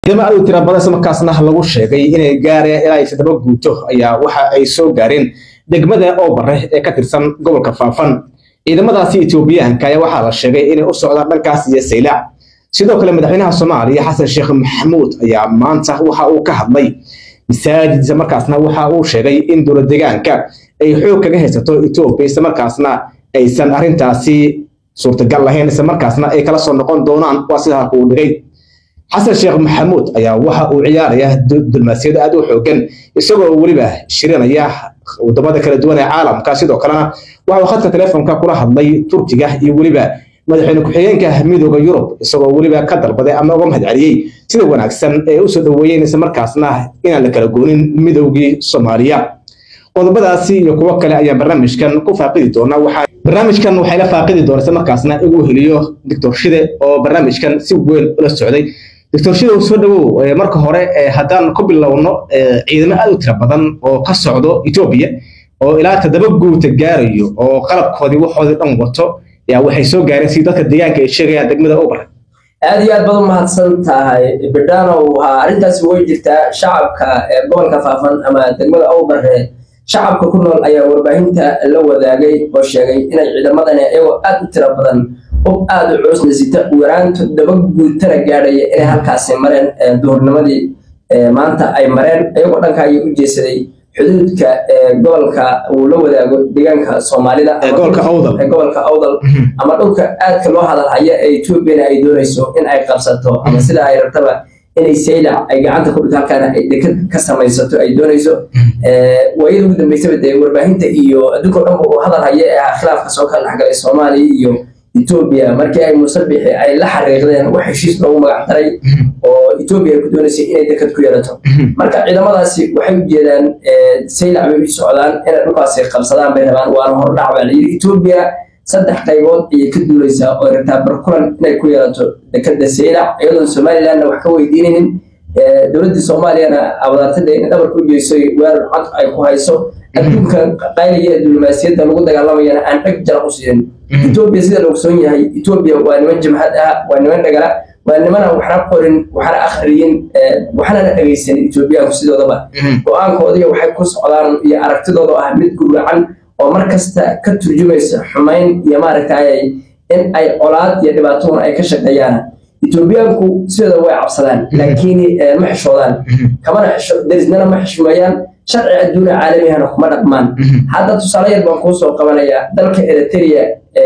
ciidamo aad u tira badan isla markaasna lagu sheegay inay gaareen ilaa toddoba guuto ayaa waxa ay soo gaareen degmada oobare ee ka tirsan gobolka faafan ciidamadaasi etoobiyaanka ayaa waxaa la sheegay inay u socdaan dhankaas iyo saylac sidoo kale madaxweynaha soomaaliya xasan sheekh maxamuud ayaa maanta waxa uu ka hadlay masaajid isla markaasna waxa uu sheegay in dowlad deegaanka ay xoog kaga haysato etoobiya isla markaasna aysan arrintaasi suurtagal lahayn isla markaasna ay kala soo noqon doonaan waa sidaa kuu dhigay xasan sheekh maxamuud ayaa waxa uu ciyaaraya dulmaasiyad aad u xoogan isagoo weliba shirinaya wadamada kala duwan ee caalamka sidoo kalena waxa uu khadka teleefonka kula hadlay turkiga iyo weliba madaxweyne ku-xigeenka midooda yurub isagoo weliba ka dalbaday ama uga mahad celiyey sida wanaagsan ee usoo dhoweeyeen isla markaasna inaan la kala goonin midoogii soomaaliya qodobadaasi iyo kuwo kale ayaan barnaamijkan ku faaqidi doonaa waxaa barnaamijkan waxay la faaqidi doona isla markaasna igu heliyo doctor shide oo barnaamijkan si weyn ula socday doctor shide soo dhawow marka hore haddaan ku bilowno ciidamo aad u tira badan oo ka socdo etoobiya oo ilaa toddoba guuta gaarayo oo qalabkoodii waxoodii dhan wato yaa waxay soo gaareen si dadka deegaanka ay sheegayaan degmada obar aad iyo aad baad u mahadsan tahay bidhanow haa arrintaasi way jirtaa shacabka gobolka faafan ama degmada owbare shacabka ku nool ayaa warbaahinta la wadaagay oo sheegay inay ciidamadani iyagoo aad u tira badan hub aad u cuusna sita waraan toddoba guutana gaadhaya inay halkaasi mareen duhurnimadii maanta ay mareen iyagoo dhanka ayay u jeesaday xuduudka gobolka uu la wadaago deegaanka soomaalida gobolka awdal ama dhulka aadka loo hadalhaya ee etoobiyana ay doonayso in ay qabsato ama sida ay rabtaba inay saylac ay gacanta ku dhigto halkaana ay dekad ka samaysato ay doonayso waayada ugu dambeysaba dee warbaahinta iyo adduunka o dhan uu hadal haya ee ah khilaafka soo kala dhexgalay soomaaliya iyo etoobiya markii ay musabixi ay la xariiqdeen wax heshiis loogu magac daray oo etoobiya ay ku doonaysay inay dekad ku yeelato marka ciidamadaasi waxay u jeedaan saylac bay u socdaan inay dhulkaasi qabsadaan bay rabaan waana hordhac baa la yidhi etoobiya saddex qaybood ayay ka duulaysaa oo rabtaa barkulan inay ku yeelato dekada saylac iyadoon somalilandna wax ka weydiinaynin dowladda soomaaliyana abadaartada in dhabarka u jeeso weerar cod ay ku hayso adduunka qayliga ee diblomaasiyadda lagu dagaalamayana aan dheg jara u siinin etoobiya sida la ogsoon yahay etoobiya waa niman jamhad ah waa niman dhagala waa nimana waxna qorin waxna akhriyin waxnana dhegaysanin etoobiyaanku sidoodaba go-aankoodiya waxay ku socdaan iyo aragtidooda ah mid guracan oo mar kasta ka turjumaysa xumayn iyo maaragtay in ay colaad iyo dhibaatona ay ka shaqeeyaan etoobiyaanku sidooda way cabsadaan laakiin ma xishoodaan kamana darisnana ma xishmeeyaan sharci adduuna caalamihana kuma dhaqmaan hadda tusaale yar baan kuu soo qabanayaa dalka eritrea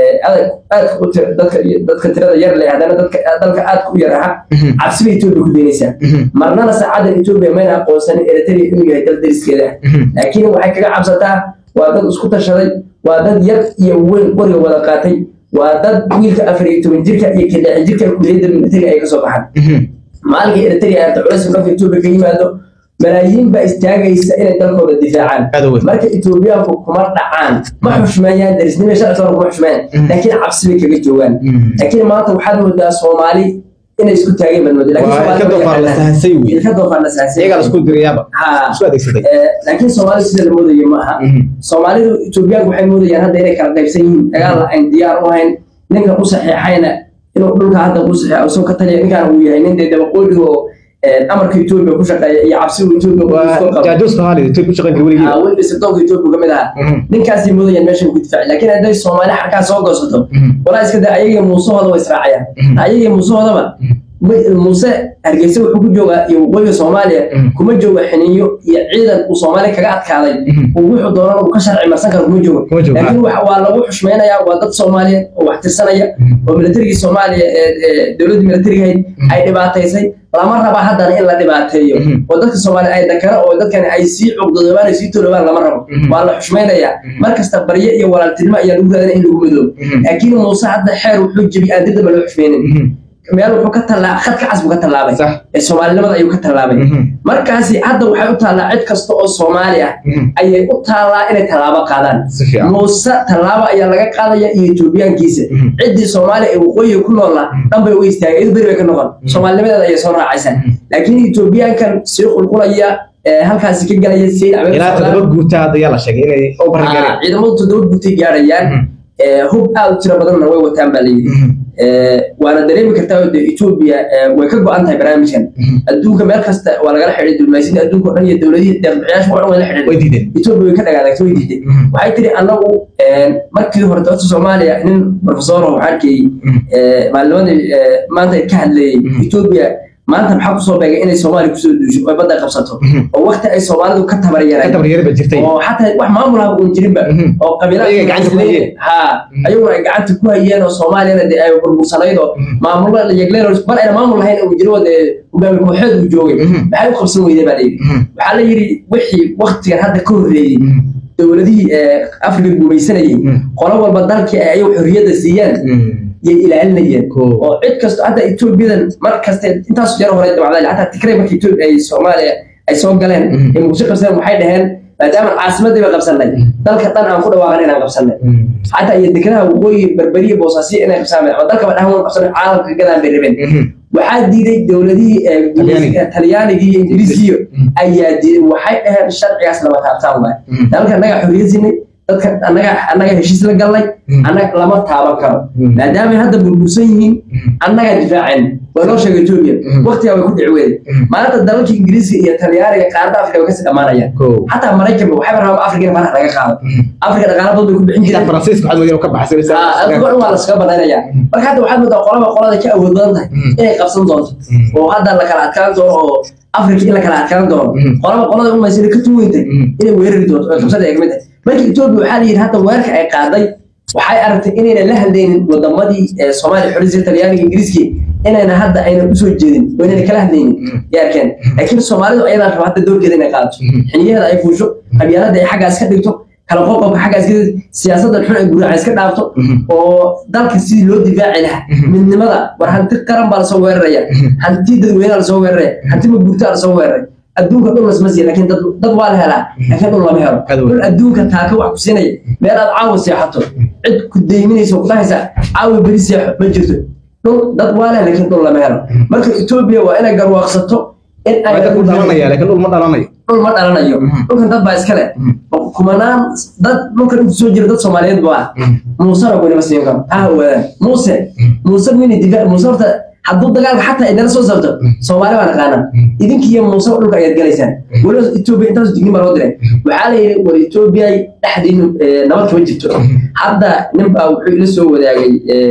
dadka tirada yar leh haddana dalka aadka u yar aha cabsiba etoobiya ku daynaysaa marnana saacadan etoobiya mayna aqoonsanin eritrea inuu yahay dal dariskeeda laakiin waxay kaga cabsataa waa dad isku tashaday waa dad yar iyo weyn qoriga wada qaatay waa dad wiilka afar iyo toban jirka iyo kadhexi jirka kuliyadda militariga ay kasoo baxaan maalinka eritrea aanta culays dhanka etoobiya ka yimaado malaayiin baa istaagaysa inay dalkooda difaacaan marka etoobiyaanku kuma dhacaan ma xushmeeyaan darisnimo sharcigooda kuma xushmeeyaan laakiin cabsi bay kaga joogaan laakiin maanta waxaad moodaa soomaali inay isku taageen baad moodaa laakiin soomaali sida la moodayo ma aha soomaalidu etoobiyaanku waxay moodayaan hadda inay kala qaybsan yihiin dagaal aan diyaar u ahayn ninka ku saxiixayna inuu dhulka hadda ku saxiixo isagoo ka taliya ninkaan uu yahay nin dee dabaqoodhiga oo amarka etoobiya ku shaqeeya iyo cabsiga etoobiya sirdoonka etoobiya kamid ahaa ninkaasay moodayaan meeshan ku difaaci laakiin hadday soomaali xarkaa soo goosato walaa iska daa ayagii muusahooda way israacayaan ayagii muusahoodaba muuse hargeysa wuxuu ku joogaa iyo waqooyiga soomaaliya kuma joogo xiniyo iyo ciidan uu soomaaliya kaga adkaaday uu wuxuu doonan uu ka sharci marsan karo kuma joogo laakiin waa lagu xushmaynayaa waa dad soomaaliyeed oo wax tirsanaya oo militarigii soomaaliya ee dowladdii militarigahayd ay dhibaataysay lama raba haddana in la dhibaateeyo oo dadka soomaaliya ay dakaro oo dadkani ay sii cugdodoobaan ay sii tolobaan lama rabo waa la xushmaynayaa mar kasta barye iyo walaaltinimo ayaa lagu raadina in lagu midoobo laakiin muuse hadda xeer wuxuu jebi aan dirdaba loo xushmaynin meel wuxuu ka tallaa khadka cas buu ka tallaabay ee soomaalinimada ayuu ka tallaabay markaasi hadda waxay u taallaa cid kasta oo soomaali ah ayay u taallaa inay tallaabo qaadaan muuse tallaabo ayaa laga qaadaya iyo etoobiyaankiisa ciddii soomaaliya ee waqooyiga ku noola dhan bay u istaagay iyadu beri bay ka noqon soomaalinimadeeda ayay soo raacaysaa laakiin etoobiyaankan sii qulqulaya halkaasi ka galaya ciidamadu toddoba guutay gaarayaan hub aad u tiro badanna way wataan baa layidhi waana dareemi kartaa oo dee etoobiya way ka go-an tahay barnaamijkan adduunka meel kasta waa lagala xidhay dulmaysidii adduunka o dhan iyo dowladihii deeqbixiyaasha waa dhan way la xidhay way diideen etoobiya way ka dhagaadagtay way diiday waxay tiri annagu markii hore dowladda soomaaliya nin profesor oo waxaa arkayey maalnimadii maanta ka hadlayey etoobiya maanta maxaa kusoo beegay inay soomaaliya kusoo duusho oo badda qabsato oo wakti ay soomaalidu ka ka tabaryareen tabaryari ba jirtay oo xataa wax maamul ah uun jirinba oo Ayaga gacanta ku hayeen. ha ayaguna ay gacanta ku hayeen oo soomaaliyana dee ay burbursanayd oo maamulo yegleen bal ayna maamul lahayn uu jiro oo dee hogaami kooxeed uu joogay maxay u qabsan weyday baa layidhi waxaa la yidhi wixii waktigan hadda ka horreeyey dowladihii afrika gumaysanayay qolo walba dalkii ay ayagu xorriyadda siiyaan yay ilaalinayeen Cool. oo cid kasto hadda etoobiyadan mar kaste intaas jeer hore dabacday hataa tigray markii etoobiya ay soomaaliya ay soo galeen ee muqdisho qabsadeen waxay dhaheen maadaama caasimadii ba qabsanay dalka dhan aan ku dhawaaqan inaan qabsanay xataa iyo dekenaha waqooyi berberiya boosaasiya inay qabsanay ama dalkaba dhahan waan qabsanay caalamka gadaan bay rabeen waxaa diiday dowladihii ee Talyaaniga. talyaanigii iyo ingiriiskiyo ayaa diiday waxay dhaheen sharcigaas lama taabtaan waay dalka annaga xorriyad sinay dadka annaga annaga heshiis la galnay annaga lama taaban karo maadaama ay hadda burbursan yihiin annaga difaaceen waa loo sheegay etoobiya waqtigaa way ku dhici weyday maanta dalalka ingiriiska iyo talyaaniga qaarada afrika way kasii dhammaanayaan Cool. xataa maraykanba waxayba rabaan afrika in faraha laga qaado afrika dhaqaala badan bay ku bixin xitaa jireen faransiiska waxaad moodaa inuu ka baxay Ah, adigo dhan waa laskaga banaynaya marka hadda waxaad moodaa qolaba qolada ka awood badan tahay inay qabsan doonto oo hadda la kala adkaan doono oo afrika in la kala adkaan doono qolaba qolada umaysana ka tuweyntay inay weerari doonto oo qabsada ay kamid tahay marka etoobiya waxaa la yidhi hadda weerarka ay qaaday waxay aragtay inayna la hadlaynin wadamadii ee soomaaliya xorriyadda talyaaniga ingiriiskii inayna hadda aynan usoo jeedin oo inayna kala hadlaynin yaarkeen laakiin soomaalidu ayadaa raba hadda doorkeeda inay qaadato xiniyaheeda ay fuusho qabyaalada ay xaggaas ka dhigto kala qoqobka xaggaas ka dhigto siyaasaddan xun ay guraaca iska dhaafto oo dalka sidii loo difaaci lahaa midnimada war hanti qaran baa lasoo weeraraya hanti dadweynaha lasoo weeraraya hanti maguurtaa lasoo weeraray adduunka dhul lasma siiya laakiin dad dad waa la helaa laakiin dhul lama helo Aad wey. dhul adduunka taaka wax ku siinaya meel aad caawa seexato cid ku deyminaysa oo ku dhahaysa caawa beri seexo ma jirto dhul dad waa leh laakiin dhul lama helo marka etoobiya waa inay garwaaqsato in ay waa dadku dhalanaya laakiin dhul ma dhalanayo dhul ma dhalanayo dhulkan dad baa iska leh kumanaan dad dhulkan intu soo jira dad soomaaliyeed baa ah muusena weliba siin karo ha ogaadaan muuse muuse wini diga muuse horta hadduu dagaalka xataa idinla soo sabto soomaali baa naqaanaa idinki iyo muuse dhulka ayaad galaysaan weliba etoobiya intaas dignin baa loo diray waxaa la yidhi war etoobiya dhexdiinu eh, nabad kama jirto hadda nin baa wuxuu ila soo wadaagay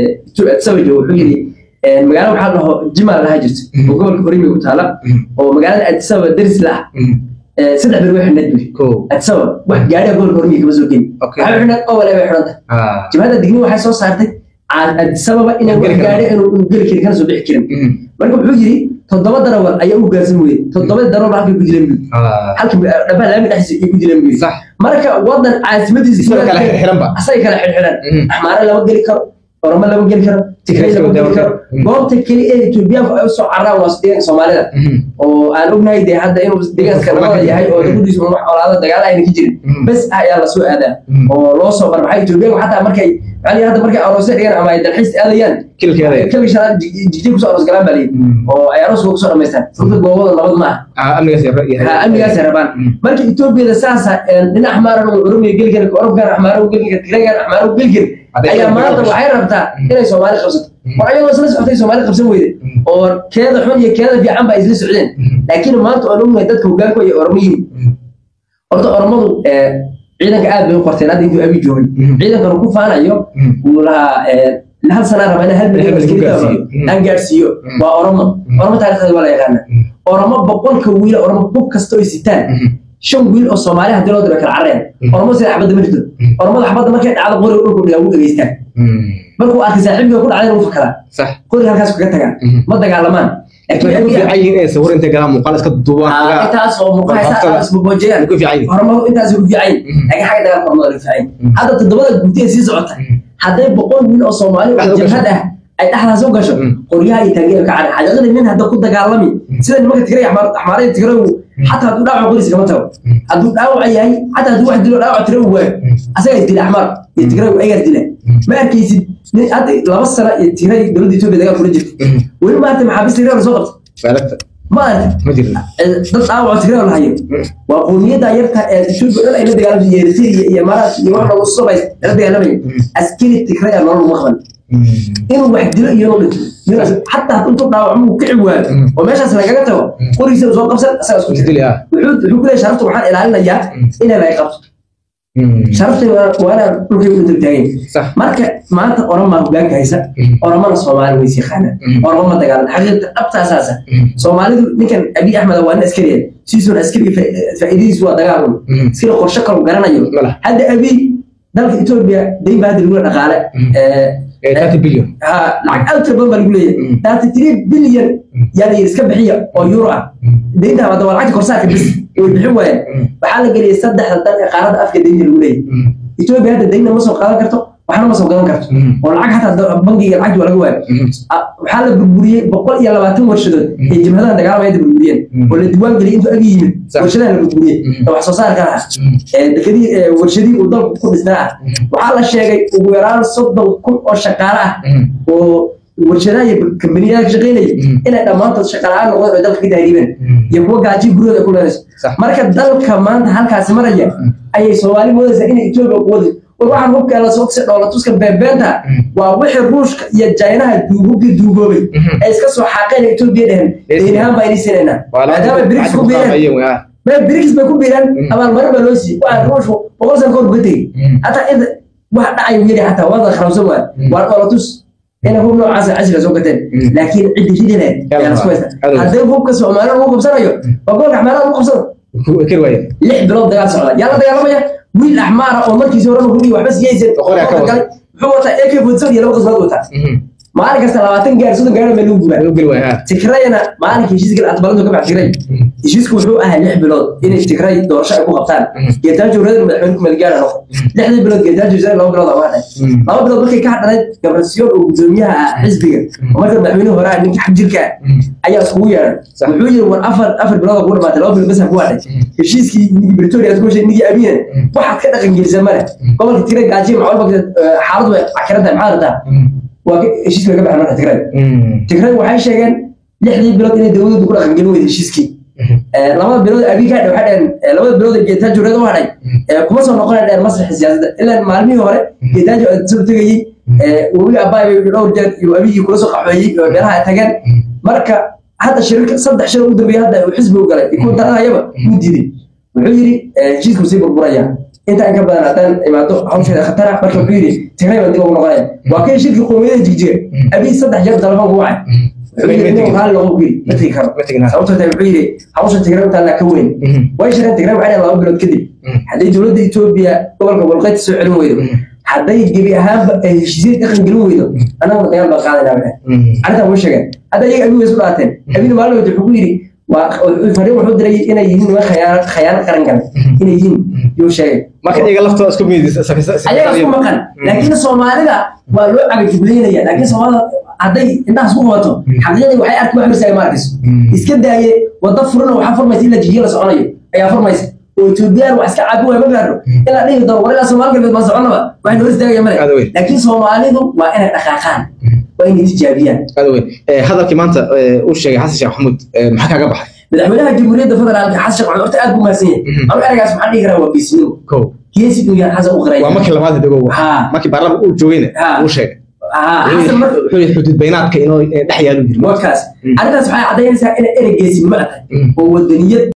sabajo wuxuu yidhi eh, magaalo waxaa la dhaho jimaal lahaa jirto oo gobolka orimiga ku taala oo magaalada adisaba deris la ah saddex bir way xidhnayd buri Cool. adisaba wax gaadhiga gobolka orimiga kama soo geli Okay. waxay xidhnayd owale bay xidhanta Ah. jimcada digni waxay soo saartay Ca- adisababa inaan wax Geli karin. gaadhi inuu inuu geli karin kana soo bixi karin Mhm. marka wuxuu yidhi toddoba darawal ayaa u gaarsan weyday toddoba darawal halkay ku dileen buri Ah. halkii dhabaha laami dhexdiisa ay ku dileen buri Sax. marka wadan caasimadiisa Isaga kala xirxiran ba. asaga kala xirxiran Mhm. axmaare lama geli karo oromo lama geli karo tigray lama geli karo Mhm. goobta keli ee etoobiyaanku ay usoo cararaan waa deegaanka soomaalida Mhm. oo aan ognahay dee hadda inuu deegaanka nabada yahay oo lagudiisu wax olaada dagaal ayna ka jirin Mhm. bes ayaa lasoo aadaa Mhm. oo loo soo barbaxay etoobiyaanku xataa markay yani hadda markay aroosya dhigaan ama ay dalxiis aadayaan Kilkeeda. keli shanaad jigjiig kusoo aroos galaan baa layidhi Mhm. oo ay aroos kusoo dhamaystaan sababta goobada nabad ma aha Ah, amnigaas yar- yar- ha amnigaasay rabaan Mhm. marka etoobiyada saasa dhinac axmaaran uu oromiya geli kara oromkan axmaara u geli kara tigregan axmaara u geli kara Hadday ayaa kala maanta gasho. waxay rabtaa inay soomaali qabsato war ayagoo isla socotay soomaali qabsan weyde Mhm. oo keeda xun iyo keeda fiican baa isla socdeen Mhm. laakiin maanta oo ognahay dadka hogaanku ay oromo yihiin Mhm. horta oromadu eh, ciidanka aad bay u qorteen hadda intuu abi joogay Mhm. ciidankanu ku faanayo Mhm. wuu lahaa eh, hal sanaa raba in hal milyan Hal milyan askari gaarsiiyo. gaarsiiyo Mhm. aan gaarsiiyo Mhm. waa oromo oromo taarikhdeeda waa la yaqaana oromo boqolka wiil oromo bug kasta oy sitaan Mhm. shan wiil oo soomaali hadii loo diro kala carreen Mhm. oromo sida xabadda ma jirto oromada xabadda markay dhacdo qoriga dhulku dhigaa wuu dhegeystaan Mhm. markuu arkay saaxiibkiga ku dhacdayna wuu fakaraa Sax. qoriga halkaas kaga tagaan Mhm. ma dagaalamaan Waxay ku fiican yihiin inay sawir intay galaan muuqaal iska duubaan. Ah, intaas oo muuqaha Waxaa kale- isboojiyaan Way ku fiican yihiin. horumar intaas ku fiican Mhm. laakiin xagga dagaalka horumar ku fiican Mhm. hadda toddobada gudi ee sii socota Mhm. hadday boqol wiil oo soomaali oo Dhexda u jabhad ah ay dhexdaas u gasho Mhm. qoryaha iyo taageera ka caray xaqiiqadii nin hadda ku dagaalami sida nimanka tigray axmaar axmaarada tigray xataa hadduu dhaawac qoris kama tago Mhm. hadduu dhaawac yahay xataa hadduu wax dilo dhaawac tiro uu waayo asaga isdila axmaar iyo tigray ayagaa isdila ma arkaysid nin hadda laba sano iyo tigray dowladda etoobiya dagaal kula jirta Mhm. weli maanta maxaabiis tigray la soo qabta Faalagta. ma aragti Ma jirna. dad dhaawac tigray la hayo waa qowmiyadda yarta ee etoobiya dhan ay la dagaalamsa yeeriteriya iyo imaaraat iyo wax lagu subay la dagaalamaya askari tigray aa nolol uma qaban inuu wax dilo iyo inuu dhinto Inuu- xataa hadduu intuu dhaawacmo uu kici waayo oo meeshaas lagaga tago qorigiisa soo qabsan asaga isku jira isdili ah wuxuu wuxuu ku leeyahay sharafta waxaan ilaalinayaa inay laga qabto sharafta waa waa inaan dhulkay u dultaagin sax marka maanta oromaa hogaanka haysa oromana soomaali way siqaanaan oromo ma dagaalan xaqiiqda dhabtaasaasa soomaalidu ninkan abiy axmed waa nin askariya siisuun askariga fa- faa'iidadiisu waa dagaalun askari qorshe kalu garanayo Mala. hadda abiy dalka etoobiya dayn baa hadda lagu dhaqaale ee 30 billion ha lacag aad u tira badan baa lagu leeyahay thirty three billion yaa la yidhi iska bixiya oo euro ah daynta hadda waa lacagta korsaarka bis way bixin waayeen waxaa la geliyay saddexda dal ee qaaradda afka daynta lagu leeyahay etoobiya hadda daynna ma soo qaadan karto waxna ma soo gadan karto oo lacag xataa bangiga lacagti waa laga waayo Ah, waxaa la burburiyey boqol iyo labaatan warshadood ee jabhadaha dagaalamaya hadda burburiyeen oo la diiwaan geliyay intuu agi yimid Sax. warshadaha la burburiyey ee wax soo saarka ah ee dekadii ee warshadihii uu dalku ku dhisnaa ah waxaa la sheegay ugu yaraan soddon kun oo shaqaale ah oo warshadaha iyo kambaniyada ka shaqaynaya inay dhammaantood shaqaalahaan noqdeen oo dalka ka tahriibeen iyo kuwa gaaji guryahooda ku leenayso Sax. marka dalka maanta halkaasi maraya ayay soomaali moodaysaa inay etoobiya ku wadayso war waxaan hubka la soo dhoola tuska beebeenta waa wixii ruushka iyo jaynaha duububkii duugoobay ay iska soo xaaqeen etoobiya dhehen deyn ahaan baa inay siinaynaa maadaama brics ku biireen ما بريكس ما يكون بيران اما المره ما لوسي واحد روش بقول سنه كور بدي حتى اذا واحد دعي ويري حتى وضع خمسه واحد وانا قلتوس هنا هو نوع عسل عسل سوق لكن عندي شيء هنا يلا. يعني سويت حلو. هذا هو كسو عماله هو كبسنا بقول لك عماله هو كبسنا kir waaya لح بلاد دغال سocda يلا دغال ما ويل احمر او markii soo rabo guri waxba siyaysan Qori ka wada. wuxuu wataa AK Woodson iyo laba qasbad wataa maalin kasta 20 gaar sodon gaar meel uu gubaa ayuu geli waaya tigrayna maalinka heshiiska aqbaladu ka baxay tigray heshiisku wuxuu ahaa lix bilood inay tigray doorasho ay ku qabtaan geetaajo reer madaxweyne kumeelgaara noqo lixdii bilood geetaajo jira laba bilood waa dhahay laba bilood markay ka hadhanayd gabrasiyoon oo gudoomiyaha ah xisbiga oo marka madaxweyne hore ah ninka xabjirka ah ayaa iskugu yeeray Sax. wuxuu yiri war afar afar bilood oo ku dhamaatay laba bilood bas ha ku hadhay heshiiskii nigi Pretoria aad ku heshay nigi abiina waxaad ka dhaqan gelisay male gobolka tigray gaajiye macalba xaaladu way cakirantahay maxaa rabtaa waa ka- heshiiska laga baxay marka tigray tigray waxay sheegeen lixdii bilood inay dowladdu ku dhaqangelin weyday heshiiskii Eh, labada bilood abiy ka hadhay waxay dhaheen eh, labada bilood ee geetaajo reed u hadhay eh, kuma soo noqonay dhaheen masraxa siyaasadda ilaa maalmihii hore geetaajo aad soo tegayey eh, webiga abaay bay dhowr jeer iyo abiyii kula soo qaxweeyey oo meelaha ay tageen marka hadda shirka saddex shir ugu dambeeyay hadda uu xisbi u galay kuwa taranayaba wuu diiday wuxuu yidhi eh, heshiisku sii burburaya intaan ka badan haddaan imaado hawsheeda khatara marka wuxuu yidhi tigray baan dib ugu noqonaya waa kay shirkii qowmiyada jigjiga abiy saddex jeer telefoonku wacay wuxuu yidhi nin raali loogu geli ma tegi karo ma tegin sababtoo tahay wuxuu yidhi hawsha tigray intaan ka weyn way shireen tigray waxay dhaheen laba bilood kadib hadday dowladda etoobiya gobolka walqayti soo celin weydo hadday gebi ahaanba ay heshiisyada dhaqan gelin weydo annaguna dagaal baan qaadaynaa waxay arrintan way sheegeen hadda iyaga abi way isu dhaateen abina maalin wada wuxuu ku yidhi waa fariin wuxuu diray inay yihiin niman khayaano khayaano qaran gale inay yihiin yuu sheegay marka iyaga laftooda isku mid ayaga isku maqan laakiin soomaalida waa loo cagajugleynaya laakiin soomaalida hadday indhahaas ku qabato xaqiiqadii waxay arki wax horsaaya ma arkayso iska daaye wadda furana waxaa furmaysa ilaa jijiya la soconayo ayaa furmaysa oo etoobiyaan wax iska caabi waaya ma gaadho ilaa dhihi doono war ilaa soomaali galbeed ma soconaba waxay noo istaagaya male Aad weyn. laakiin soomaalidu waa inay dhaqaaqaan waa inay tijaabiyaan aad weyn Eh, hadalkii maanta eh, uu sheegay xasan sheekh maxamuud eh, maxaa kaaga baxay madaxweynaha jamhuuriyadda federaalka xasan sheekh maxamed horta aad buu mahadsan yahay anu eragaas maxaan dhihi karaa waa geesinimo kow geesi inuu yahay xasan u qiray waa markii labaad dagow Haa. markii baarlamaanka uu joogayna Haa. uu sheegay haa xasan marka wuxuu yidhi xuduud baynaadka inuu eh, dhex yaalu jiro warkaas arrintaas waxay caddaynaysaa inay erey geesinimo ah tahay oo wadaniyad